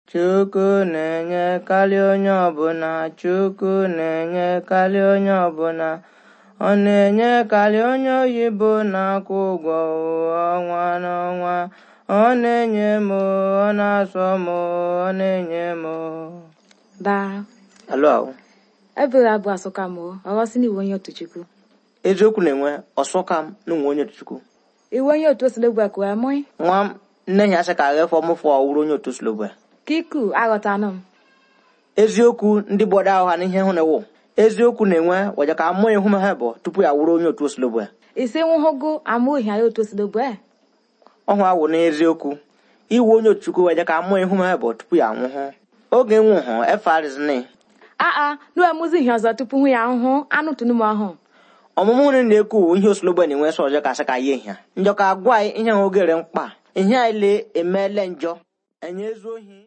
Chukwu na-enye karịa onye ọbụla Chukwu na-enye karịa onye ọbụla ọ na-enye karịa onye oyibo na-akwụ ụgwọ ọnwa n'ọnwa ọ na-enye m ọ na-asọ m ọ na-enye m Daa, alụ ahụ ebere abụ asụka m ọghọsị na iwe onye otu Chukwu. eziokwu na-enwe ọsọka m na onwe onye Chukwu Iwe onye otu osilogbu ekwe mụị. nwa m nne ya asị ka agha fọ mụfụ ọwụrụ onye otu silogbe Kiku aghọtanụ m. eziokwu ndị gbọdọ ahụ ha n'ihe hụ na ewu eziokwu na-enwe waja ka mmụọ ihu ha bụ tupu ya wụrụ onye otu osilogbe Isi nwụhụgụ amụghị ya otu osilogbu e. ọhụ awụ n'eziokwu iwu onye otu Chukwu waja ka mmụọ ihu ha bụ tupu ya nwụhụ oge nwụhụ efarizini Aa, nu emuzi ihe ọzọ tupu hụ ya ahụhụ anụ tunu m ọhụụ. ọmụmụ nri na-ekwu ihe osilogbe na-enwe sọ ọjọọ ka asị ka ya ihe njọ ka agwa anyị ihe ha ogere mkpa ihe anyị le emeele njọ enye ezu ohi